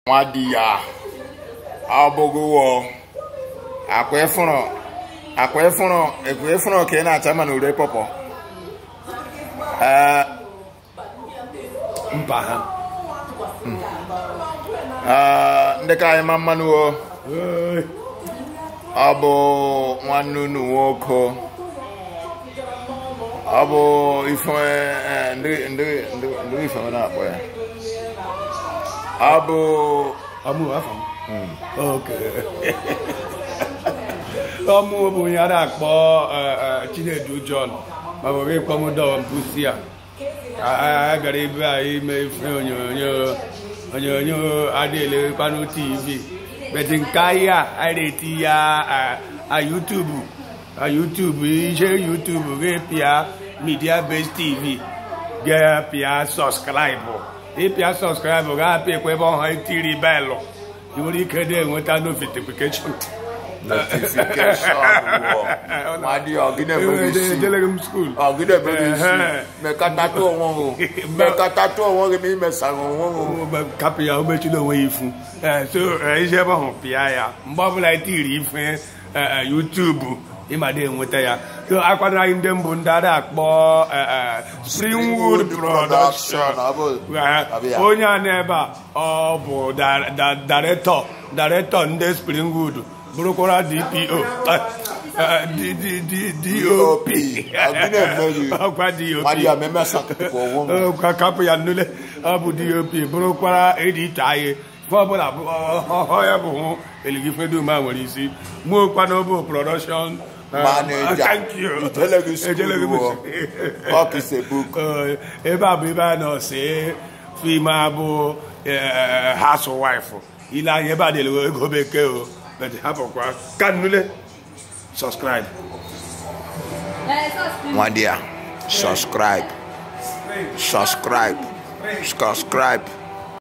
nwa di ya abụghịwo akwa ịfụrụ akwa ịfụrụ ekwe ịfụrụ ka ị na-acha mana ure pọpọ ee mba ha ee, ndị ka anyị ma mmanụ o ọ bụ nwanne unu nwoke ọ bụ ife eh, ndị ndị ndị ndị ife ọ na-akpọ ya ọ bụ ọmụ afọ m oke ọmụ bụ onye a na-akpọ eh, eh, chinedu john ma bụ ịkpọ m dọwa mpusi a a gara ebe a ime ife onyonyo onyonyo adịelekwanụ tv beti nke anyị a anyị na-eti ya a- a yutubu a yutubu ihe yutubu ga-epịa media based tv ga-apịa sọskraịbụ ịpịa sọskraịbụ ga-apịa ebe ọha itiri belụ ị nwere ike na-enweta notification notification wọ nwa di ya ọgịnị enweghị isi ejeleghị m skuul ọgịnị enweghị isi Ehe. mekọtatụ onwe gị mekọtatụ onwe gị ma imesara onwe gị kapụ ya o mechiri onwe ya ifu Ee, so ee, ije ebe ahụ pịa ya mgbe ọbụla itiri ife ee, ee, yutubu ịmada enweta ya so akwadoro anyị ndị mbụ ndị a na-akpọ ee, ee, springwood production ọ bụ Ee, ọ bụ ya. onye a n'ebe a ọ bụ da- da- director director ndị springwood bụrụkwara dpo eh, eh, D- D- D- dop Ọgịnị emeghị. ọkwa nwa di dop ya ma emesatụpụ onwe gị ka kapụ ya nnule ọ bụ dop bụrụkwara edita anyị ife ọbụla bụ ọhọ ya bụ hụ eligifedum a nwere isi mụokwa n'obo production eh, Manager. thank you. Ijeleghị school Ejeleghị m wọ. school. Talk is a book. Eh, ebe a bụ ebe a nọ see fim abụ housewife ile anya ebe a dịlụ ego bekee o but hapụkwa ka nnule subscribe nwa di ya subscribe subscribe subscribe